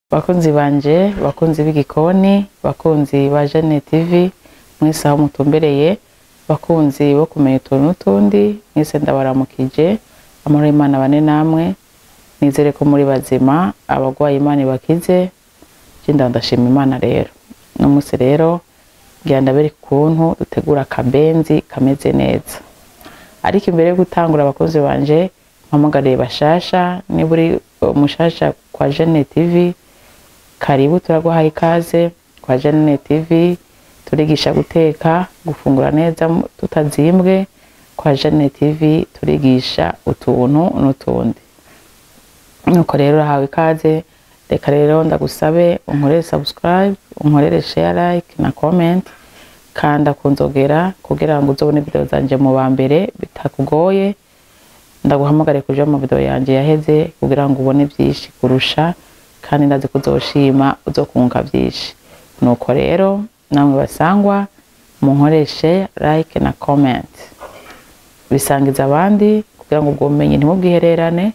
bakunzi banje bakunzi b'igikoni bakunzi ba Jane TV mwese aho mutumbereye bakunzi bo kumenya utuntu n'utundi mwese ndabaramukije amahoro y'Imana bane namwe nizere ko muri bazima abagwaye Imana ibakize je ndashima Imana rero no musi rero ngira ndabereka ukuntu dutegura akabenzi kameze neza ariko imbere yo gutangura abakozi banje mpamagariye bashasha niba uri umushasha kwa Jane TV karibu turaguhaye ikaze kwa Jane TV turigisha guteka gufungura neza tutazimbwe kwa Jane TV turigisha utuntu n'utundi nuko rero urahawe ikaze reka rero ndagusabe unkorere subscribe unkorere share like na comment kanda kunzogera kugira ngo uzobone video zanje mu ba mbere bitakugoye ndaguhamagare kuja mu video yanje yaheze kugira ngo ubone vyinshi kurusha kandi ndazi kuzoshima uzokunguka vyinshi nuko rero namwe basangwa munkoreshe like na comment bisangiza abandi kugira ngo ubwo bumenyi ntimubwihererane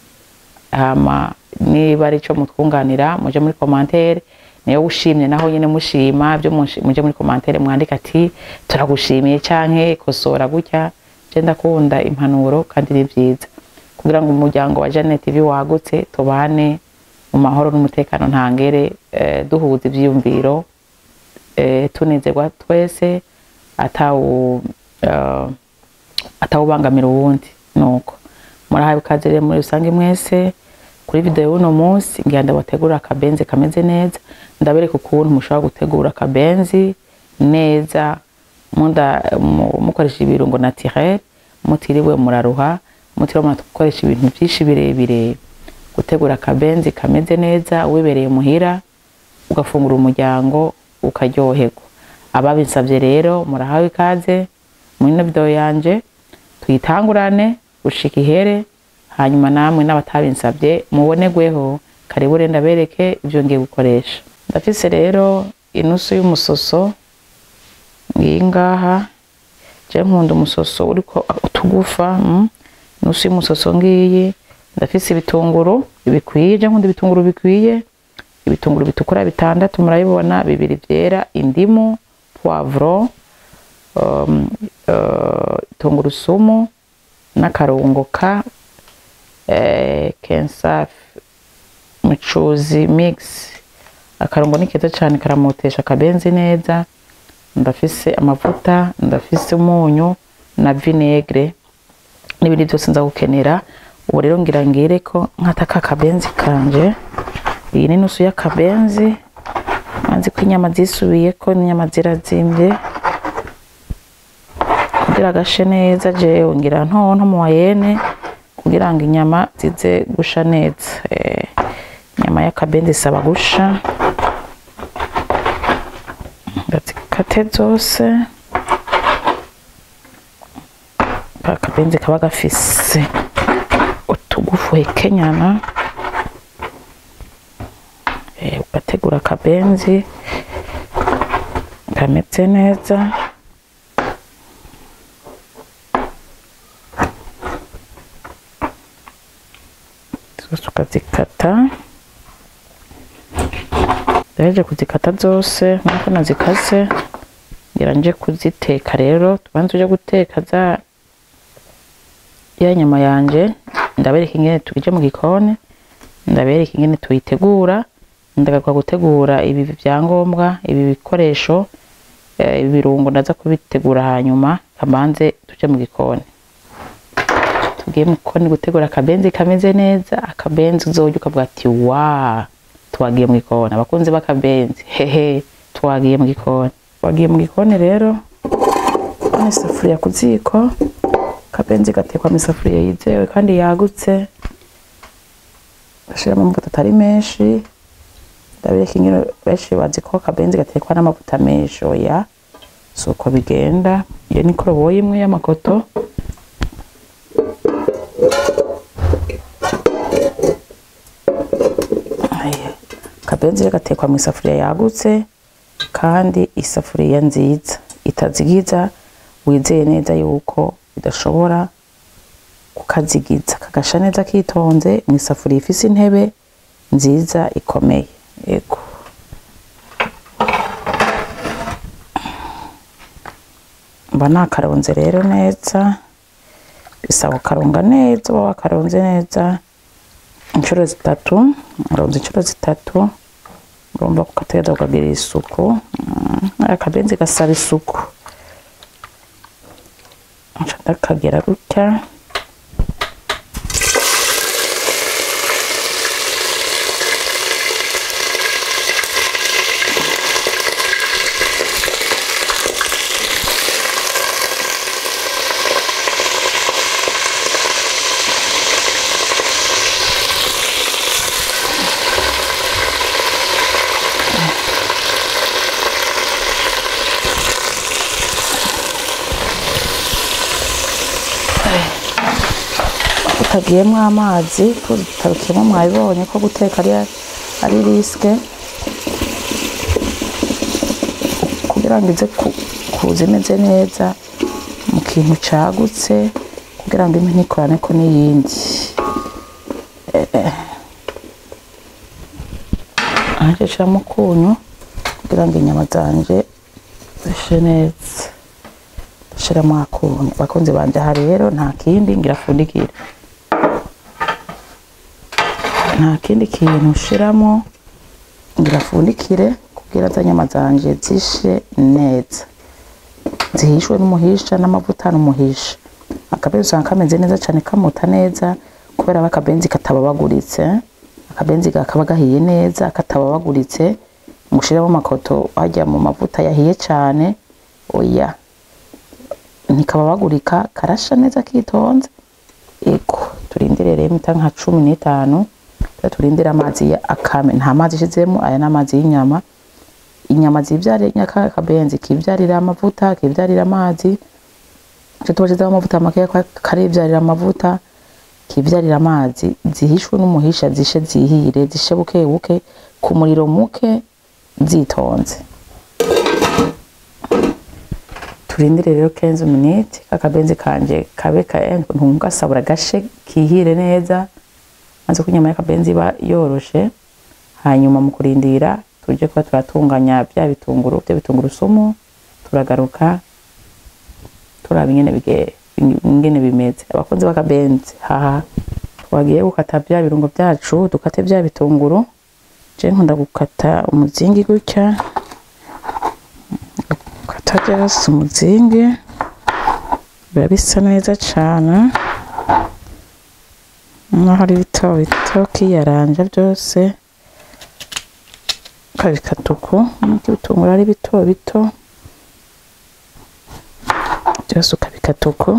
hama niba ari ico mutwunganira muje muri commentaire niyo ushimye naho nyene mushima byo muje muri commentaire mwandika ati turagushimiye canke kosora gutya je ndakunda impanuro kandi ni vyiza kugira ngo umuryango wa Jane TV wagutse tubane mu mahoro n'umutekano ntangere eh, duhuza ivyiyumviro eh, tunezerwa twese atawu uh, atawubangamira uwundi nuko murahawe ikaze rero muri rusange mwese kuri video y'uno munsi ngira ndabategura akabenzi kameze neza ndabereka ukuntu mushobora gutegura akabenzi neza munda mukoresha ibirungo naturel mutiriwe muraruha mutiriwe murakoresha ibintu vyinshi birebire gutegura akabenzi kameze neza wibereye muhira ugafungura umuryango ukaryoherwa ababinsavye rero murahawe ikaze muri ino video yanje tuyitangurane gushika ihere hanyuma namwe n'abatabinsavye mubonerweho karibu rero ndabereke ivyo ngiye gukoresha ndafise rero inusu y'umusoso ngiyi ngaha je nkunda umusoso uriko utugufa mm? inusu y'umusoso ngiyi ndafise ibitunguru bikwiye je nkunda ibitunguru bikwiye ibitunguru bitukura bitandatu murabibona bibiri vyera indimu poivro um, uh, tungurusumu n'akarungo ka eh, kensafi mucuzi mix akarungo ni keza cyane karamotesha akabenzi neza ndafise amavuta ndafise umunyu na vinegre n'ibindi byose nza gukenera ubu rero ngira ngire ko nkataka akabenzi kanje iyi ni nusu y'akabenzi manzi ko inyama zisubiye ko inyama zirazimbye kugira gashe neza jewe ngira ntonto mu wayene kugira ngo inyama zize gusha neza eh, inyama y'akabenzi isaba gusha ndazikate zose akabenzi kaba gafise utugufu hekenyana eh, ugategura akabenzi kameze neza zose ukazikata ndaheje kuzikata zose nkuko nazikase ngira nje kuziteka rero tubanze uje guteka za ya nyama yanje ndabereka ingene tuje mu gikoni ndabereka ingene tuyitegura ndagakwa gutegura ibi vyangombwa ibi bikoresho ibi birungo ndaza kubitegura hanyuma kamanze tuje mu gikoni tugiye mu gikoni gutegura akabenzi kameze neza akabenzi uzorya ukavuga ati wa twagiye mu gikoni abakunzi b'akabenzi hehe twagiye mu gikoni twagiye mu gikoni rero none isafuriya ku ziko akabenzi gatekwa mu isafuriya yizewe kandi yagutse gashiramo amavuta atari menshi ndabereka ingene benshi bazi ko akabenzi gatekwa n'amavuta menshi oya si uko bigenda iyo ni koroboyi imwe y'amakoto akabenzi rero gatekwa mu isafuriya yagutse kandi isafuriya nziza itazigiza wizeye neza yuko bidashobora kukazigiza kagasha neza kitonze mu isafuriya ifise intebe nziza ikomeye yego mba nakaronze rero neza bisaba ukaronga neza uba wakaronze neza inshuro zitatu uronze inshuro zitatu urumva ukategeza ukagirira isuku Mm, akabenzi gasaba isuku nca ndakagira gutya tutagiyemo amazi tutabikiyemo mwabibonye ko guteka ari ari risike kugira ngo ize ku- kuza imeze neza mu kintu cagutse kugira ngo impe ntikorane ko n'iyindi aje nshiramo ukunyu kugira ngo inyama zanje zishe neza ndashiramo akunyu bakunzi banje aha rero nta kindi ngira fundikire nta kindi kintu ushiramo ngira fundikire kugira za nyama zanje zishe neza zihishwe n'umuhisha n'amavuta n'umuhisha akabenzi usanga kameze neza cyane kamuta neza kubera aba akabenzi katababaguritse akabenzi kakaba gahiye neza katababaguritse mushiremo amakoto hajya mu mavuta yahiye cyane oya ntikababagurika karasha neza kitonze ego turindire rero imita nka cumi n'itanu rero turindire amazi ya akame nta mazi ishizemo aya ni amazi y'inyama inyama zibyarira nyaka kabenzi kibyarira amavuta kibyarira amazi icyo tuba shizeho amavuta makeya karibyarira amavuta kibyarira amazi zihishwe n'umuhisha zishe zihire zishe buke buke ku muriro muke zitonze turindire rero 15 minutes kakabenzi kanje kabe ka ntungasabura gashe kihire neza maze ko inyama y'akabenzi iba yoroshe hanyuma mu kurindira tuje kuba turatunganya bya bitunguru bya bitunguru sumu turagaruka turaba ingene bige ingene bimeze abakunzi b'akabenzi haha twagiye gukata bya birungo byacu dukate bya bitunguru je nkunda gukata umuzingi gutya gukata byose umuzingi biba bisa neza cane naho ari bito bito kiyaranja byose ukabikata uku nuko ibitunguru ari bito bito byose ukabikata uku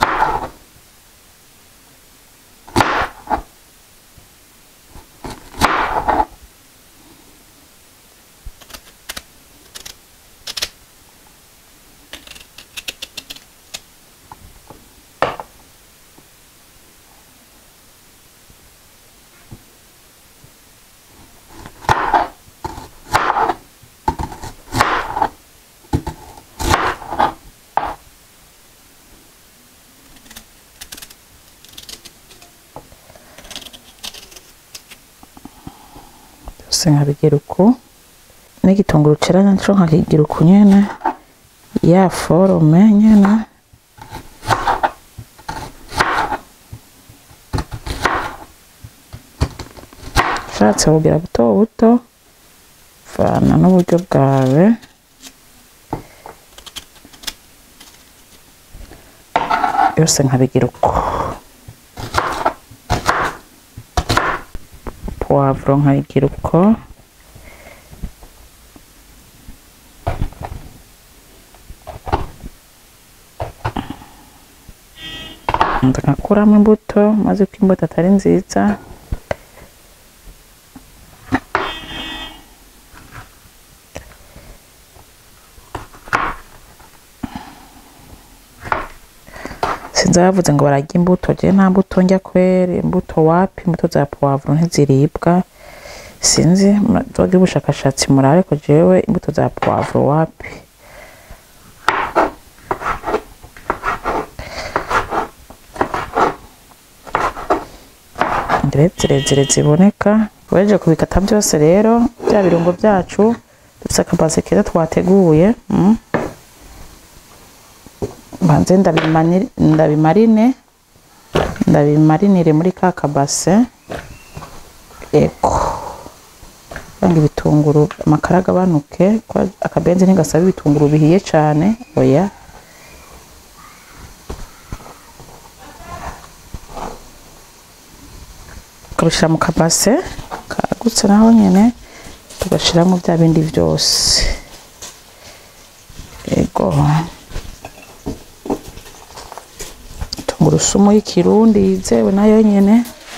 byose nkabigira uku n'igitunguru cera naco nkakigira uku nyene ya forome nyene ushatse kugira buto buto vana n'uburyo bwawe byose nkabigira uko puwavuro nkayigira uko ngakuramo imbuto maze ko imbuto atari nziza sinzi abavuze ngo bararya imbuto je nta mbuto njya kwere imbuto wapi imbuto za puwavuro ntiziribwa sinzi muragira ubushakashatsi murabe ko jewe imbuto za puwavuro wapi ndetse zirezire ziboneka uhejeje kubikata byose rero bya birungo byacu dufite akabase keza twateguye mm. banze ndabimani- ndabimarine ndabimarinire muri ka kabase eko kugira ngo ibitunguru amakara agabanuke kuko akabenzi ntigasaba ibitunguru bihiye cyane oya tukabishyira mu kabase kagutse naho nyine tugashyiramo bya bindi byose yego tungurusumu y'ikirundi yizewe nayo nyine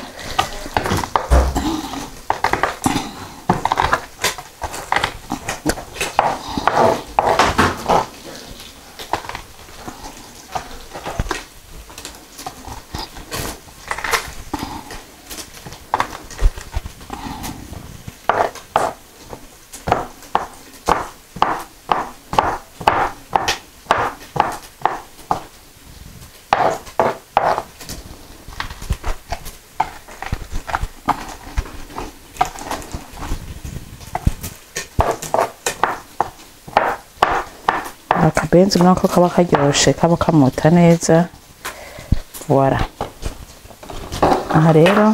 akabenzi nako kaba karyoshe kaba kamuta neza voila aha rero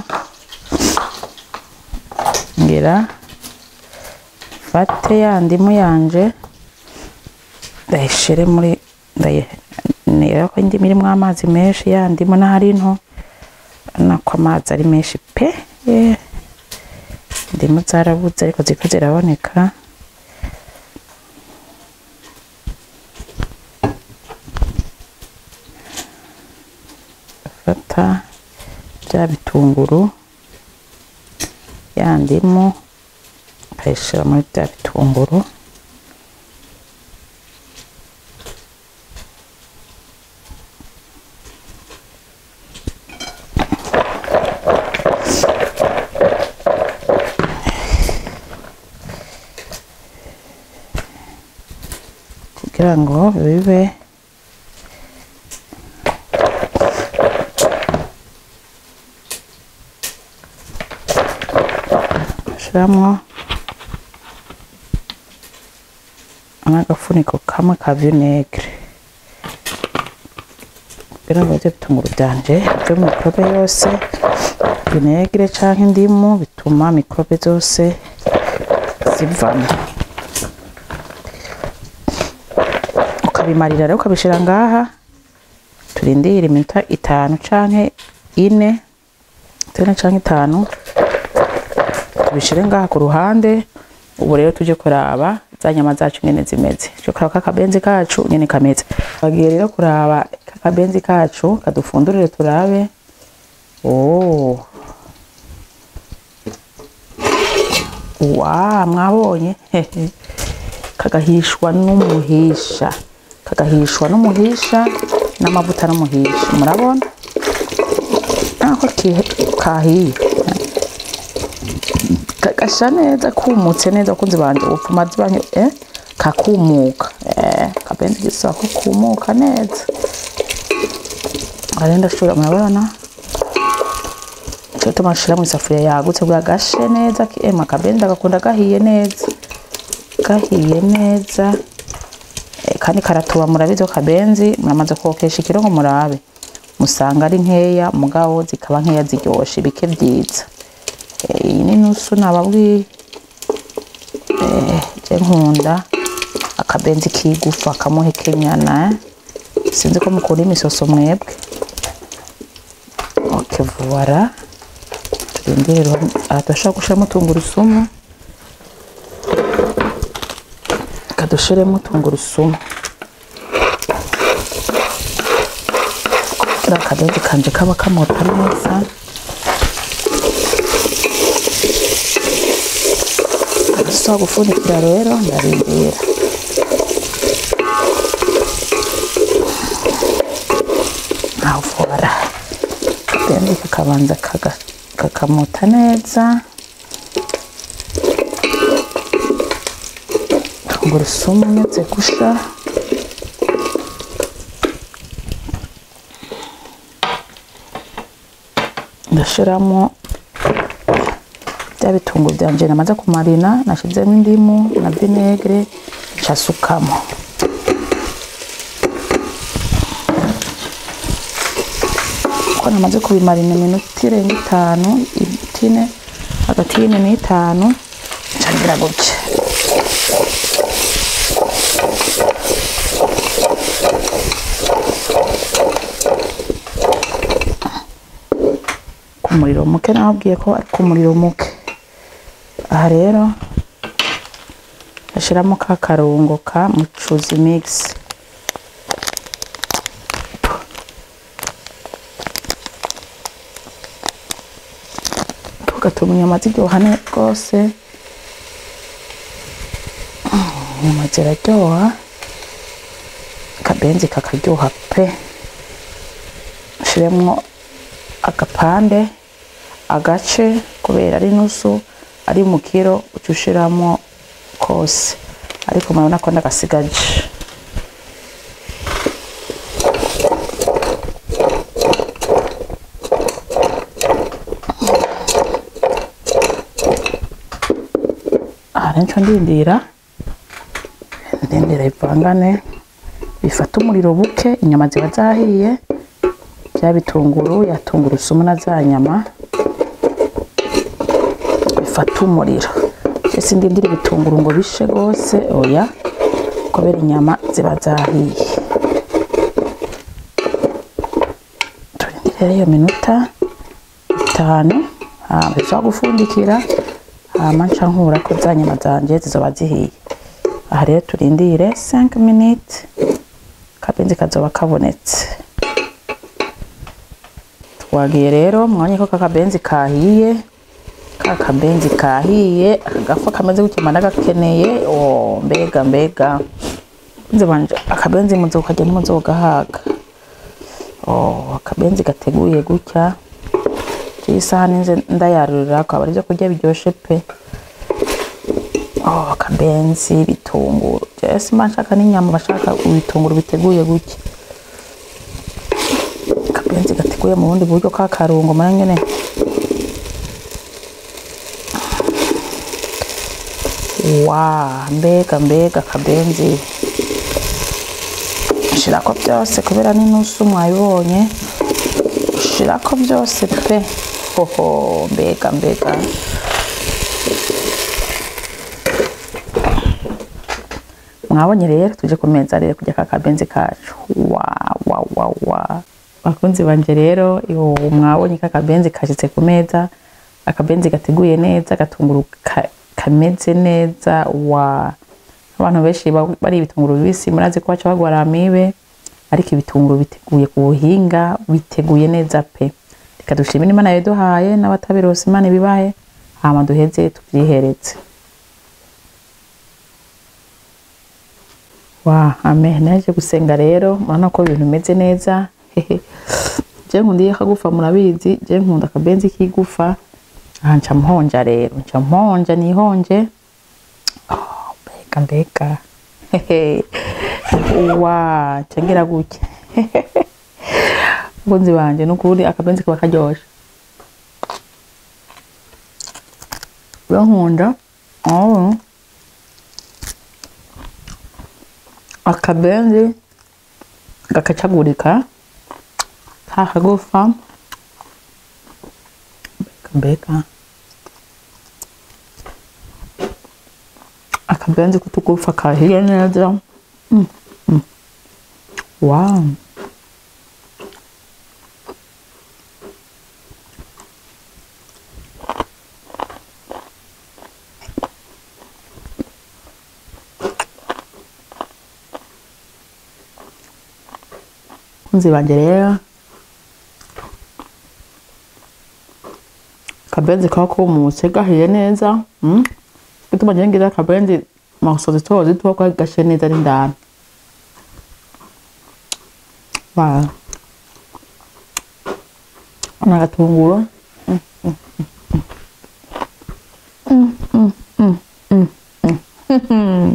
ngira fate ya ndimu yanje ndayishyire muri ndayireba ko indimu irimo amazi menshi ya ndimu n'ahari nto nako amazi ari menshi pe eh. indimu zarabuze ariko ziko ziraboneka fata bya bitunguru ya ndimu ukayishyira muri bya bitunguru kugira ngo bibe ugashyiramo n'agafuniko kamwe ka vinegere kugira ngo ibyo bitunguru byanje byo mikorobe yose vinegere cyangwa indimu bituma mikorobe zose zivamo ukabimarira rero ukabishyira ngaha turindire iminota itanu cyangwa ine ine cyangwa itanu tubishyire ngaha ku ruhande ubu rero tujye kuraba za nyama zacu nyine zimeze tujye kuraba kakabenzi kacu nyine kameze bagiye rero kuraba kakabenzi kacu kadufundurire turabe oh wa mwabonye kagahishwa n'umuhisha kagahishwa n'umuhisha n'amavuta n'umuhisha murabona nako kahiye kagasha neza kumutse neza kunzi banje upfuma zibanye eh kakumuka eh kabenzi gisaba ko kumuka neza arenda shura murabona cyo tumashira mu isafuriya yagutse bwa gashe neza ema kabenzi agakunda gahiye neza gahiye neza eh, kandi karatuba murabizi ko kabenzi muramaze kokesha ikiro ngo murabe musanga ari nkeya mugabo zikaba nkeya ziryoshe bike byiza iyi ni nusu nababwiye je nkunda akabenzi kigufa kamuhekenyana sinzi ko mukunda imisoso mwebwe ok voila turindire turashobora gushiramo tungurusumu kadushiremo tungurusumu kugira akabenzi kanje kaba kamota neza so gufunikira rero ndarindira nkavura akabenzi kakabanza kakamuta neza tungurusumu nyuze gusha ndashiramo bya bitunguru byanje namaze kumarina nashizemo indimu na vinegre ncasukamo ko namaze kubimarina iminota irenga itanu itine hagati y'ine n'itanu ncangira gutya ku muriro muke nababwiye ko ari ku muriro muke aha rero ndashiramo ka karungo ka mucuzi mix tugatuma inyama ziryoha ne- rwose inyama ziraryoha akabenzi kakaryoha pe shiremwo agapande agace kubera ari nusu ari mu kiro uca ushiramo kose ariko murabona ko ndagasigaje aha rero nco ndindira ndindira bivangane bifata umuriro buke inyama ziba zahiye bya bitunguru ya tungurusumu na za nyama bifata umuriro ese ndindira ibitunguru ngo bishe rwose oya kubera inyama ziba zahiye turindire rero iyo minota itanu hama bisaba gufundikira hama nca nkura ko za nyama zanje zizoba zihiye aha rero turindire 5 minutes akabenzi kazoba kabonetse twagiye rero mwanya ko kakabenzi kahiye ka kabenzi kahiye agafu kameze gutya mba ndagakeneye oh, mbega mbega nze banje akabenzi muzokarya ntimuzogahaga oh, akabenzi gateguye gutya isahani nze ndayarurira akaba ari byo kurya biryoshe pe oh, akabenzi bitunguru jesi mba nshaka n'inyama bashaka ibitunguru biteguye gutya akabenzi gateguye mu bundi buryo ka karungo mara nyene wa mbega mbega akabenzi shirako byose kubera n'inusu mwabibonye shirako byose pe hoho mbega mbega mwabonye rero tuje ku meza rero kurya ka kabenzi kacu wa wa wa wa bakunzi banje rero yo mwabonye ka kabenzi kashitse ku meza akabenzi gateguye neza gatunguru ka, kameze neza wa abantu benshi ba- bari ibitunguru bibisi murazi ko baca bagwara amibe ariko ibitunguru biteguye ku buhinga biteguye neza pe reka dushimire imana yaduhaye n'abatabironse imana ibibahe hama duheze tuvyihereze wa amen naje gusenga rero murabona ko ibintu bimeze neza je nkunda iyo akagufa murabizi je nkunda akabenzi k'igufa aha nca mponja rero nca mponja nihonje oh, mbega mbega Hehe. wa nca ngira gutya mukunzi banje nukuri akabenzi kaba karyoshe rero nkunda oh. akabenzi gakacagurika ka kagufa mbega mbega akabenzi kutugufa kahiye neza mm, mm. wow kunzi banje rero akabenzi kaba kumutse gahiye neza mm? gituma ngira ngira akabenzi maso zito zito ko gashe neza ari ndani wow n'agatunguru mm, mm, mm, mm, mm, mm, mm, mm.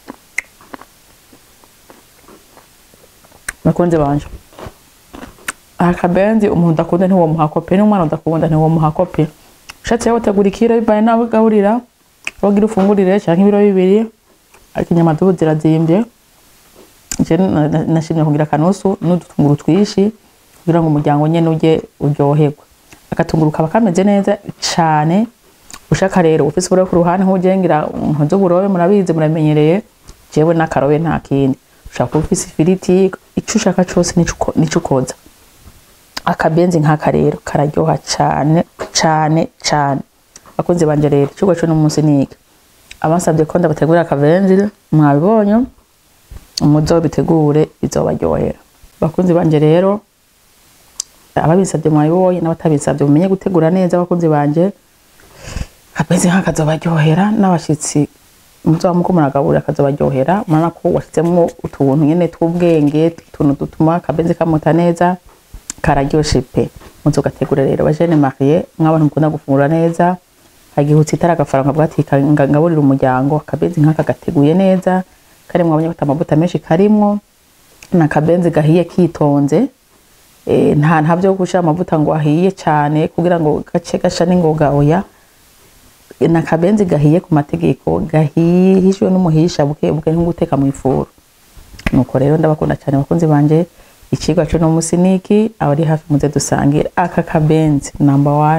bakunzi banje akabenzi umuntu udakunda ntiwomuha kopi n'umwana udakunda ntiwomuha kopi ushatse yawe utegura ikiro bivaye n'abo ugaburira wogira ufungurire canke ibiro bibiri ariko inyama zubu zirazimbye je na- na- nashimye kugira akanusu n'udutunguru twishi kugira ngo umuryango nyene urye uryoherwe agatunguru kaba kameze neza cane ushaka rero ufise uburobe ku ruhande nk'ugengira nkoze uburobe murabizi muramenyereye jewe n'akarobe nta kindi ushaka kuba ufise ifiriti ico ushaka cose nico uko- nico ukoza akabenzi nk'aka rero kararyoha cane cane cane bakunzi banje rero icigwa co n'umunsi niki abasabye ko ndabategurira akabenzi mwabibonye muzobitegure bizobaryohera bakunzi banje rero ababisabye mwabibonye n'abatabisabye mumenye gutegura neza abakunzi banje akabenzi nk'aka kazobaryohera n'abashitsi muzoba muko muragaburira kazobaryohera murabona ko washyizemo utuntu nyene tw'ubwenge utuntu dutuma akabenzi kamuta neza kararyoshe pe muzogategura rero bajene mariye mw'abantu mukunda gufungura neza agihutse itara agafaranga bwati ngaburira umuryango akabenzi nk'aka gateguye neza karimwo abanyabata amavuta menshi karimwo n'akabenzi gahiye kitonze eh, nta nta byo gushira amavuta ngo ahiye cyane kugira ngo gace gasha n'ingoga oya n'akabenzi gahiye ku mategeko gahihishwe n'umuhisha buke buke nko guteka mu ifuru nuko rero ndabakunda cyane bakunzi banje ikigwa cyo no musi niki abari hafi muze dusangire aka kabenzi number one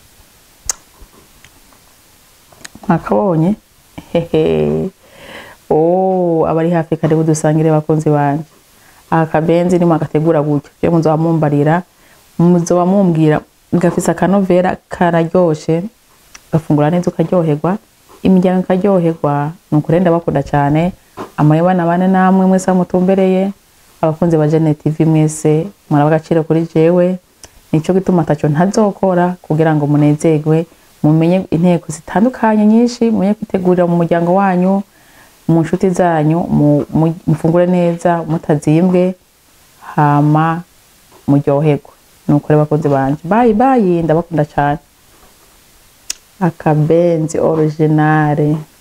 mwakabonye hehe oh abari hafi karibu dusangire bakunzi banje aka kabenzi ni mwagategura gutyo je muzoba mumbarira muzoba mumbwira gafise akanovera kararyoshe gafungura neza ukaryoherwa imiryango ikaryoherwa nuko rero ndabakunda cyane amayebana bane namwe mwese aho mutumbereye abakunzi ba Jene TV mwese muraba agaciro kuri jewe nico gituma ataco ntazokora kugira ngo munezerwe mumenye inteko zitandukanye nyinshi mumenye kwitegurira mu muryango wanyu mu nshuti zanyu mu- mu- mufungure neza mutazimbwe hama muryoherwe nuko rero bakunzi banje bayi bayi ndabakunda cyane akabenzi originale